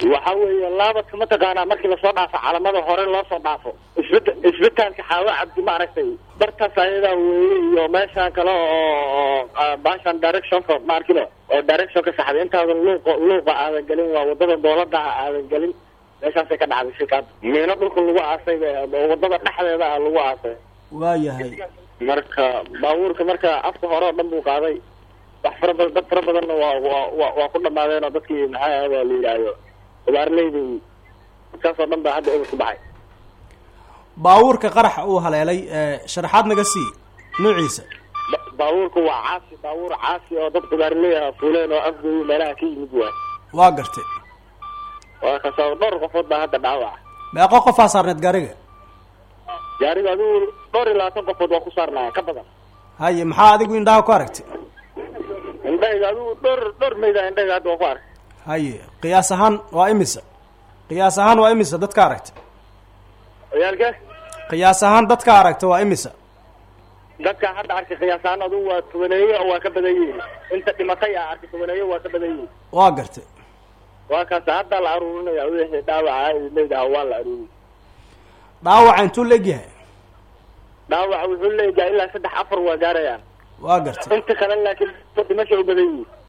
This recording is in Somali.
waxa weeye laabadka mataqaanaa markii lasoo dhaafo calamada hore loo soo dhaafo isbita isbitaalka xaawo cabdi maaragtay bartaas ayadaa weeye iyo meeshaan kale oo baashan directionka maarkino oo directionka saxday intaadan luuqa luuqa aadan gelin waa wadada dowladaha aadan gelin meeshaasay ka dhacday shirkaad miino dhulka lagu aasay oo wadada dhexdeeda ah lagu aasay waayahay marka baabuurka marka afka hore oo dhan buu qaaday wax fara badan dad fara badanna waa waa waa waa ku dhamaadeen oo dadkii maxaa ahayd waa la yidhaahdo ubaarleydi dadkaas oo dhan baa hadda eber ku baxay baabuurka qaraxa uu haleelay sharaxaad naga sii nuuciisa Ba- baabuurku waa caasi baabuur caasi oo dad ubaarley ah fuuleen oo afgooyi meelaha ka yimid waay waa gartay waa kasoo dhowr qofood baa hadda dhaawaca meeqo qofaa saarneed gaariga gaariga adigu dhowr iyo labaatan qofood waa ku saarnaya ka badan haye maxaa adigu indhaha ku aragtay indhahayga adigu dhowr dhowr mayda indhahayga hadda waa ku arkay haye qiyaas ahaan waa imisa qiyaas ahaan waa imisa dadka aragta ciyaalka qiyaas ahaan dadka aragta waa imisa dadka hadda arkay qiyaasaan adigu waa tobaneeye oo waa ka badan yihiin inta dhimatay a arkay tobaneeye waa ka badan yihiin waa gartay waa kaas hadda la aruurinaya wixii dhaawaca maydaha waa la aruurinay dhaawaca intuu leegyahay dhaawaca wuxuu leeyahay ilaa saddex afar waa gaarayaan waa gartay inta kale laakiin dhimasha u badan yihiin